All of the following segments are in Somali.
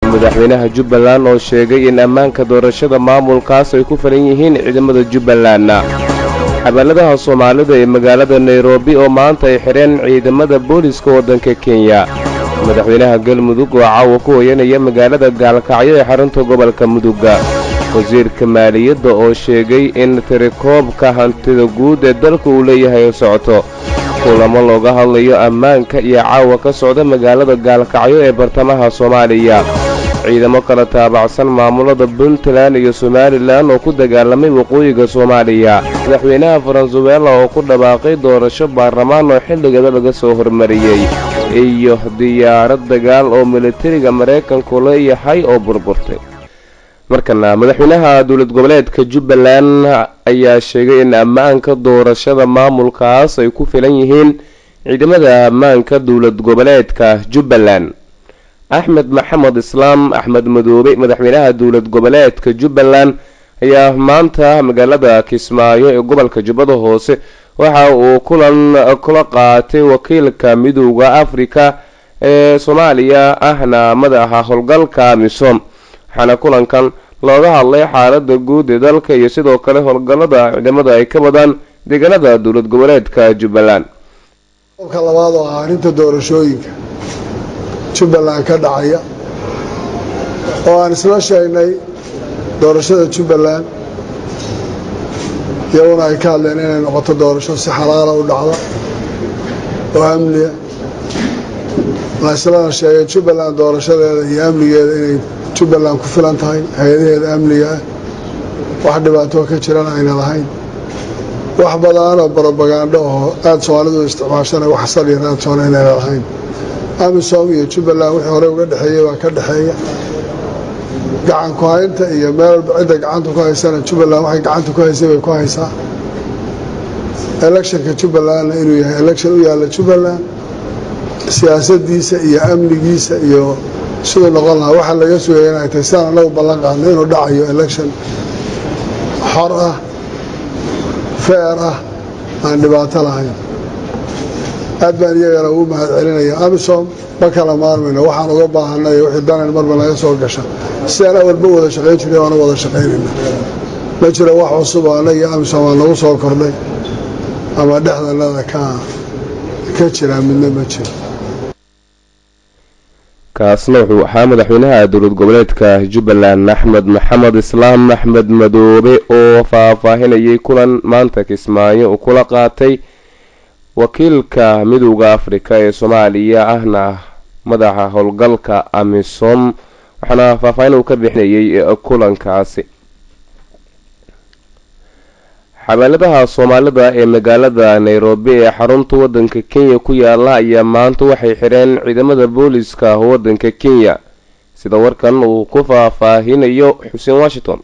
madaxweynaha jubbaland oo sheegay in ammaanka doorashada maamulkaas ay ku filan yihiin ciidamada jubbaland xabaaladaha soomaalida ee magaalada nairobi oo maanta ay xidheen ciidamada booliska waddanka kenya madaxweynaha galmudug oo caawa ku hoyanaya magaalada gaalkacyo ee xarunta gobolka mudugga wasiirka maaliyadda oo sheegay in tirikoobka hantida guud ee dalka uu leeyahay socoto kulamo looga hadlayo ammaanka iyo caawa ka socda magaalada gaalkacyo ee bartamaha soomaaliya ciidamo kala taabacsan maamulada puntland iyo somalilan oo ku dagaalamay waqooyiga soomaaliya madaxweynaha faransuweela oo ku dhawaaqay doorasho baarlamaan oo xilligeeda laga soo hormariyey iyo diyaarad dagaal oo militariga maraykanku leeyahay oo burburtay markana madaxweynaha dowlad goboleedka jubbaland ayaa sheegay in ammaanka doorashada maamulkaas ay ku filan yihiin ciidamada ammaanka dowlad goboleedka jubbaland axmed maxamed islaam axmed madoobe madaxweynaha dowlad goboleedka jubbaland ayaa maanta magaalada kismaayo ee gobolka jubbada hoose waxa uu kulan kula qaatay wakiilka midooda afrika ee soomaaliya ahna madaxa howlgalka misom waxaana kulankan looga hadlay xaalada guud ee dalka iyo sidoo kale howlgallada ciidamada ay ka wadaan deegaanada dowlad goboleedka jubbaland qodobka labaad oo ah arrinta doorashooyinka jubbaland ka dhacaya oo aan isla sheegnay doorashada jubbaland iyaguna ay ka hadleen inay noqoto doorasho si xalaala u dhacda oo amniya la islana sheegay jubbaland doorashadeeda iyo amnigeeda inay jubbaland ku filan tahay hay-adaheeda amniga ah wax dhibaatoo ka jirana ayna lahayn wax badanoo brobagando oo aada soomaalidu isticmaashana wax saliya raadsoona inayna lahayn amisom iyo jubbaland wixii horey uga dhexeeyey baa ka dhexeeya gacan ku haynta iyo meel walba cidda gacanta ku haysana jubbaland waxay gacanta ku haysay bay ku haysaa electionka jubbalandna inuu yahay election u yaalla jubbaland siyaasadiisa iyo amnigiisa iyo siduu noqon lahaa waxaa laga sugaya inay tahay sidaan anagu ballan qaadno inuu dhacayo election xor ah feer ah aan dhibaato lahayn aad baan iyagana ugu mahad celinaya amisom ma kala maarmayno waxaan uga baahanay wixii danan marba naga soo gasha sidaan awalba wada shaqayn jiray waana wada shaqaynayna ma jiro wax cusub oo annaga iyo amisom aa nagu soo kordhay ama dhexdanada ka ka jiraa midna ma jiro kaasna wuxuu ahaa madaxweynaha dowlad goboleedka jubbaland axmed maxamed islaam axmed madoobe oo faahfaahinayay kulan maanta kismaayo uu kula qaatay wakiilka midowda afrika ee soomaaliya ahna madaxa howlgalka amisom waxaana faahfaahin uu ka bixinayay kulankaasi xabaaladaha soomaalida ee magaalada nairobi ee xarunta waddanka kenya ku yaala ayaa maanta waxay xidheen ciidamada booliska waddanka kenya sida warkan uu ku faahfaahinayo xuseen washington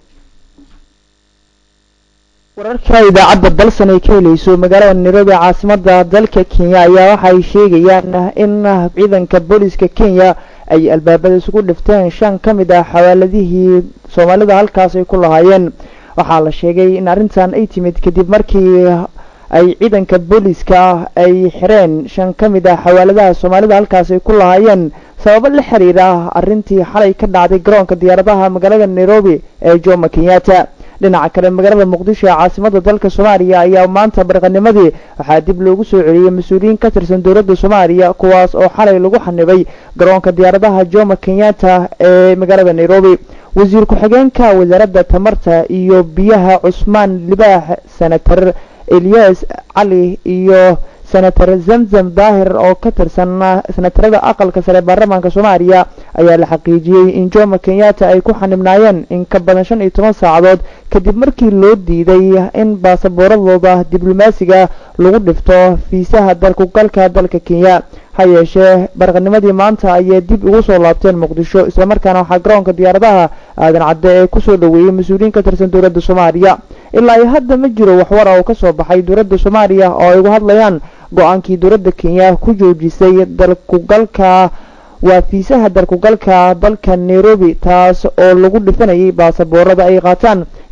wararka idaacadda dalsan ay ka helayso magaalada nairobi caasimada dalka kenya ayaa waxay sheegayaan in ciidanka booliska kenya ay albaabada isugu dhifteen shan ka mid ah xawaaladihii soomaalida halkaas ay ku lahaayeen waxaa la sheegay in arrintan ay timid kadib markii ay ciidanka booliska ay xireen shan ka mid ah xawaaladaha soomaalida halkaas ay ku lahaayeen sababo la xiriira arrintii xalay ka dhacday garoonka diyaaradaha magaalada nairobi ee jomo kenyatta dhinaca kale magaalada muqdisho ee caasimada dalka soomaaliya ayaa maanta barqanimadii waxaa dib loogu soo celiyey mas-uuliyiin ka tirsan dowladda soomaaliya kuwaas oo xalay lagu xanibay garoonka diyaaradaha jomo kenyatta ee magaalada nairobi wasiir ku-xigeenka wasaaradda tamarta iyo biyaha cusmaan libaax senator eliyas cali iyo senator zamzam daahir oo ka tirsan senatarada aqalka sare baarlamaanka soomaaliya ayaa la xaqiijiyey in jomo kenyatta ay ku xanibnaayeen in ka badan shan iyo toban saacadood kadib markii loo diiday in baasaboorradooda diblomaasiga lagu dhifto fiisaha dalkugalka dalka kenya ha yeeshee barqanimadii maanta ayay dib ugu soo laabteen muqdisho islamarkaana waxaa garoonka diyaaradaha aadan cadde ee kusoo dhoweeyey mas-uuliyiin ka tirsan dowladda soomaaliya ilaa iyo hadda ma jiro waxwar oo kasoo baxay dowladda soomaaliya oo ay uga hadlayaan go-aankii dowladda kenya ku joojisay dalkugalka waa fiisaha dalkugalka dalka nairobi taas oo lagu dhifanayay baasaboorada ay qaataan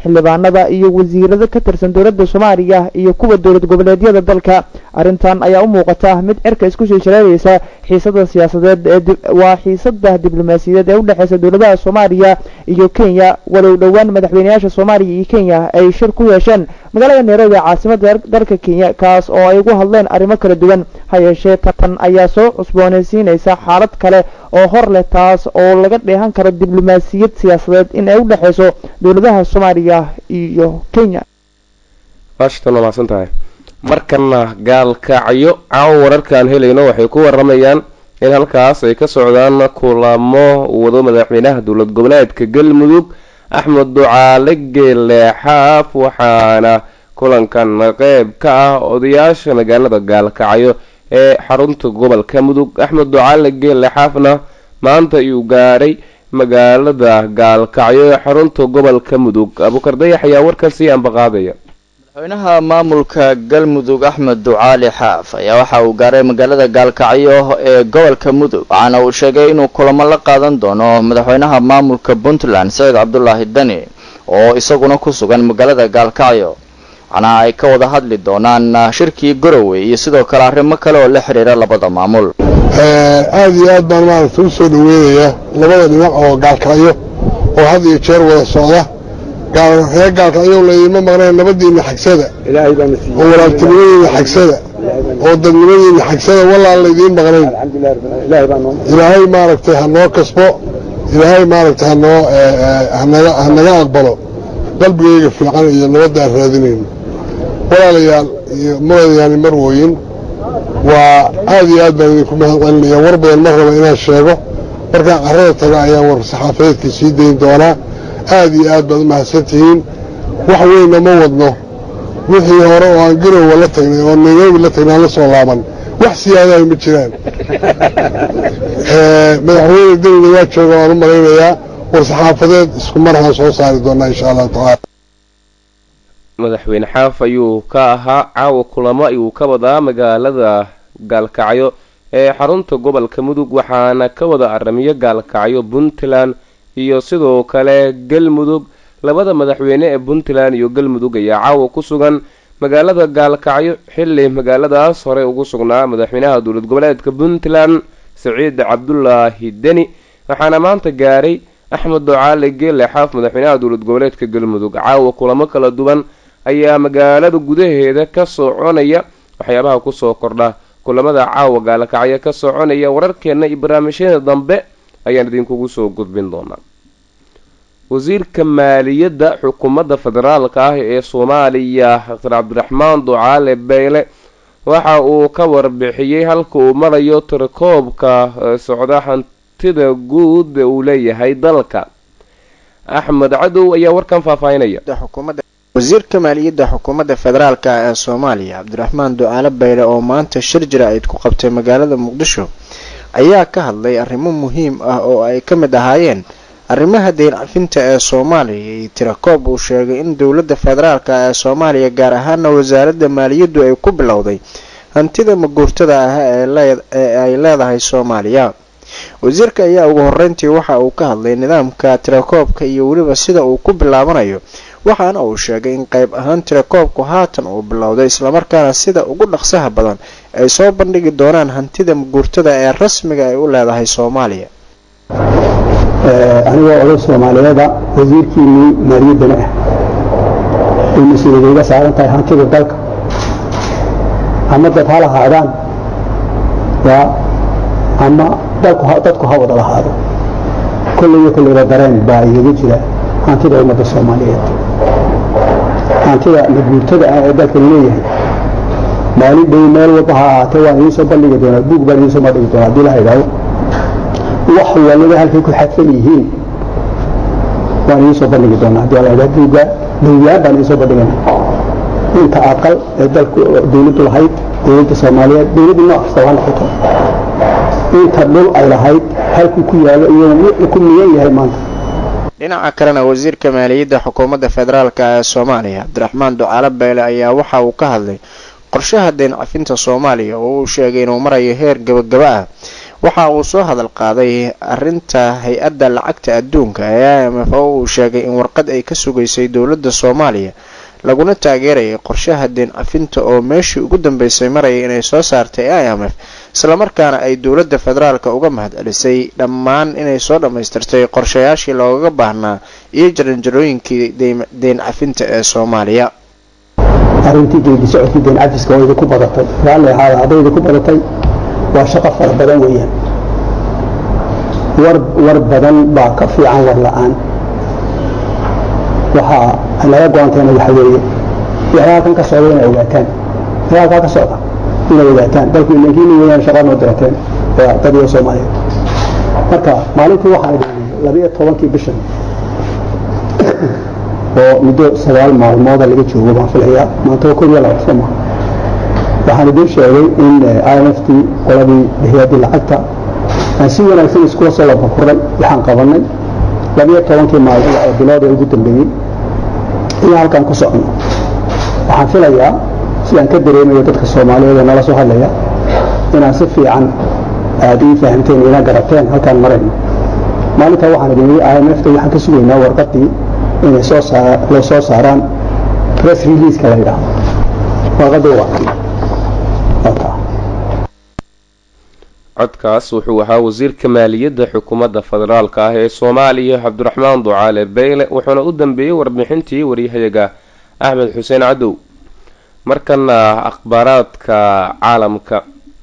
xildhibaanada iyo wasiirada ka tirsan dowladda soomaaliya iyo kuwa dowlad goboleedyada dalka arrintan ayaa u muuqata mid cirka isku sii shareeraysa xiisada siyaasadeed ee waa xiisada diblomaasiyadeed ee udhexeysa dowladaha soomaaliya iyo kenya walow dhowaan madaxweyneyaasha soomaaliya iyo kenya ay shir ku yeesheen magaalada nairobi caasimada dalka kenya kaas oo ay ugu hadleen arrimo kala duwan ha yeeshee tan ayaa soo cusboonaysiinaysa xaalad kale oo hor leh taas oo laga dheehan karo diblomaasiyad siyaasadeed in ay u dhexeyso dowladaha soomaaliya iyo kenya washington waa mahadsan tahay markana gaalkacyo caawo wararkaan helayno waxay ku waramayaan in halkaas ay ka socdaan kulamo wado madaxweynaha dowlad goboleedka galmudug axmed ducaale geele xaaf waxaana kulankan qeyb ka ah odayaasha magaalada gaalkacyo ee xarunta gobolka mudug axmed ducaale geele xaafna maanta ayuu gaaray magaalada gaalkacyo ee xarunta gobolka mudug abuukar dayax ayaa warkaasi ambaqaadaya madaxweynaha maamulka galmudug axmed ducaali xaaf ayaa waxa uu gaaray magaalada gaalkacyo ee gobolka mudug waxaana uu sheegay inuu kulamo la qaadan doono madaxweynaha maamulka puntland saciid cabdulaahi dani oo isaguna ku sugan magaalada gaalkacyo waxaana ay ka wada hadli doonaan shirkii garowe iyo sidoo kale arrimo kale oo la xiriira labada maamul aada iyo aad baan maaragta u soo dhaweynayaa labada dhinac oo gaalkacyo oo had iyo jeer wada socda reer gaalkacyo laydinma maqnayn nabadiina xagsada oo walaabtinimadiina xagsada oo dadnimadiina xagsada wallaan laydiin maqnayn ilaahay maaragtay ha noo kasbo ilaahay maaragtay hanoo hanaga aqbalo qalbigayga fiican iyo nabadaan raadinayno walaalayaal iyo muradayaani marwooyin waa aad iyo aad baan idinku mahad celinaya war badan ma raba inaan sheego markaan carrada taga ayaan war saxaafadeedka sii dayn doonaa aad iyo aad baad u mahadsantihiin wax weynna ma wadno wixii hore oo aan garowa la tagnay oo nairobi la tagnay aan la soo laaban wax siyaadaha ma jiraan madaxweyne dawla waa jooga waan u malaynayaa war saxaafadeed isku marhaan soo saari doonaa insha allahu tacaala madaxweyne xaaf ayuu ka ahaa caawa kulamo ayuu ka wadaa magaalada gaalkacyo ee xarunta gobolka mudug waxaana ka wada aramiyo gaalkacyo puntland iyo sidoo kale galmudug labada madaxweyne ee puntland iyo galmudug ayaa caawa ku sugan magaalada gaalkacyo xilli magaaladaas horey ugu sugnaa madaxweynaha dowlad goboleedka puntland saciid cabdulaahi deni waxaana maanta gaaray axmed ducaale geele xaaf madaxweynaha dowlad goboleedka galmudug caawa kulamo kala duwan ayaa magaalada gudaheeda ka soconaya waxyaabaha kusoo kordha kulamada caawa gaalkacyo ka soconaya wararkeena iyo barnaamijyada dambe ayaan idinkugu soo gudbin doonaa wasiirka maaliyadda xukuumadda federaalka ah ee soomaaliya dr cabdiraxmaan ducaale beyle waxa uu ka warbixiyey halka uu marayo tirakoobka socda hantida guud uu leeyahay dalka axmed cadow ayaa warkan faahfaahinaya wasiirka maaliyadda xukuumadda federaalk ee soomaaliya cabdiraxmaan ducaale bayle oo maanta shir jira-id ku qabtay magaalada muqdisho ayaa ka hadlay arrimo muhiim ah oo ay ka mid ahaayeen arrimaha deyn cafinta ee soomaaliya iyo tirakoob uu sheegay in dowladda federaalk ee soomaaliya gaar ahaana wasaaradda maaliyaddu ay ku bilowday hantida maguurtada ah ee ay leedahay soomaaliya wasiirka ayaa ugu horeyntii waxa uu ka hadlay nidaamka tirakoobka iyo weliba sida uu ku bilaabanayo waxaana uu sheegay in qayb ahaan tirakoobku haatan uu bilowday islamarkaana sida ugu dhaqsaha badan ay soo bandhigi doonaan hantida maguurtada ee rasmiga ay u leedahay soomaaliya anigoo oday soomaaliyeeda wasiirkiinii maaliyaddana ah ay mas-uuliyad iga saaran tahay hantida dalka ama dad ha lahaadaan yaa ama dadku ha wada lahaado kollayyo kollayba dareen baa igaga jira hantida ummadda soomaaliyeed hantida maguurtada ah ee dalka leeyahay maalin dhow meel walba ha ahaatee waan idiin soo bandhigi doonaa buug baan idiin soo bandhigi doonaa haddii la idhaaho wax waliba halkay ku xadfan yihiin waan idiin soo bandhigi doonaa haddii la idhaho buugga dawlaan baan idiin soo bandhigana inta aqal ee dalku dawladdu lahayd dawladda soomaaliyeed dawladdu nooc kasta waa noqoto inta dhul ay lahayd halkuu ku yaalo iyo wuxuu ku miyan yahay maanta dhinaca kalena wasiirka maaliyadda xukuumadda federaalk ee soomaaliya cabdiraxmaan ducaale beyle ayaa waxa uu ka hadlay qorshaha deyn cafinta soomaaliya oo uu sheegay inuu marayo heer gabagaba ah waxa uu soo hadal qaaday arinta hay-adda lacagta adduunka ee i m f oo uu sheegay in warqad ay ka sugaysay dowladda soomaaliya laguna taageerayay qorshaha deen cafinta oo meeshii ugu dambeysay marayay inay soo saartay i m f islamarkaana ay dowladda federaalka uga mahad celisay dhammaan inay soo dhammaystirtay qorshayaashii loogaga baahnaa iyo jaranjarooyinkii deen cafinta ee soomaaliya arrintii geedi socodkii deen cafiska oo idinku badatay raalli ahaada hadday idinku badatay waa shaqo fara badan weeyaan war war badan baa ka fiican war la-aan waxaa laga go-aanteena waxa weeye wixii halkan ka socda inay ogaataan wixii halkaa ka socda inay ogaataan dalku ilankiina weeyaan shaqa noo dirateen waa dad iyo soomaaliyeed marka maalintii waxaan idhi labiyo tobankii bishan oo muddo sagaal maalmooda laga joogo baan filayaa maanta waa koob iyo laba soo maha waxaan idin sheegay in i m f t qoladii hay-addii lacagta aan si wanaagsan iskula soo labakuray waxaan qabanay labiyo tobankii maalmood ee bilood ee ugu dambeeyey iyo halkaan ku socono waxaan filayaa sidaan ka dareemayo dadka soomaaliyeed ee nala soo hadlaya inaan si fiican aada ii fahamteen ina garateen halkaan marayno maalintaa waxaan idin yidhi i m f ta waxaan ka sugaynaa warqadii inay soo saa loo soo saaraan press releaseka la yidhaahdo warqadii waa codkaas wuxuu ahaa wasiirka maaliyadda xukuumadda federaalka ah ee soomaaliya cabdiraxmaan ducaale beyle wuxuuna u dambeeyey warbixintii waryahayaga axmed xuseen cadow markana akhbaaraadka caalamka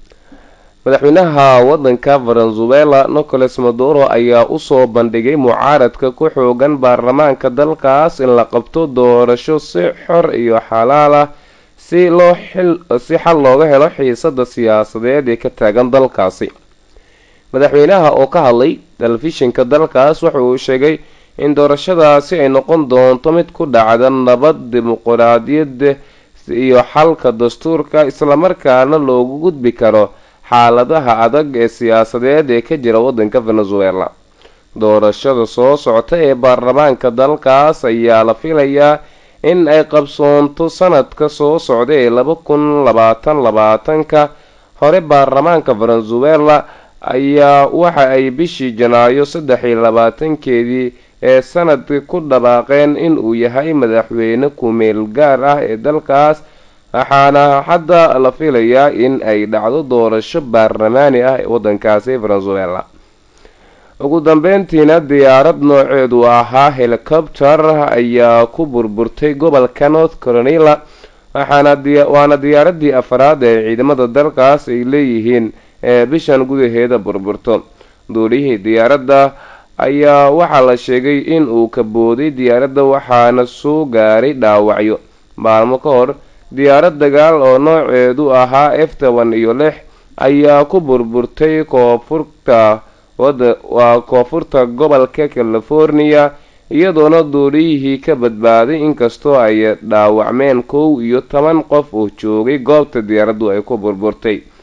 madaxweynaha wadanka venezuela nicolas maduro ayaa usoo bandhigay mucaaradka ku xoogan baarlamaanka dalkaas in la qabto doorasho si xor iyo xalaal ah si loo si xal looga helo xiisada siyaasadeed ee ka taagan dalkaasi madaxweynaha oo ka hadlay telefishinka dalkaas waxa uu sheegay in doorashadaasi ay noqon doonto mid ku dhacda nabad dimuquraadiyad iyo xalka dastuurka islamarkaana loogu gudbi karo xaaladaha adag ee siyaasadeed ee ka jira wadanka venezuela doorashada soo socota ee baarlamaanka dalkaas ayaa la filayaa in ay qabsoonto sanadka soo socda ee laba kun labaatan labaatanka hore baarlamaanka venezuela ayaa waxa ay bishii janaayo saddex iyo labaatankeedii ee sanadka ku dhawaaqeen in uu yahay madaxweyne ku-meel gaar ah ee dalkaas waxaana hadda la filayaa in ay dhacdo doorasho baarlamaani ah ee wadankaasi venezuela ugu dambeyntiina diyaarad nooceedu ahaa helicopter ayaa ku burburtay gobolka north carolina waxaana waana diyaaradii afraad ee ciidamada dalkaas ay leeyihiin ee bishan gudaheeda burburto duulihii diyaaradda ayaa waxaa la sheegay in uu ka booday diyaaradda waxaana soo gaaray dhaawacyo maalmo ka hor diyaarad dagaal oo nooceedu ahaa f toban iyo lix ayaa ku burburtay koonfurta waa koonfurta gobolka california iyadoona duuliyihii ka badbaaday inkastoo ay dhaawacmeen kow iyo toban qof oo joogay goobta diyaaraddu ay ku burburtay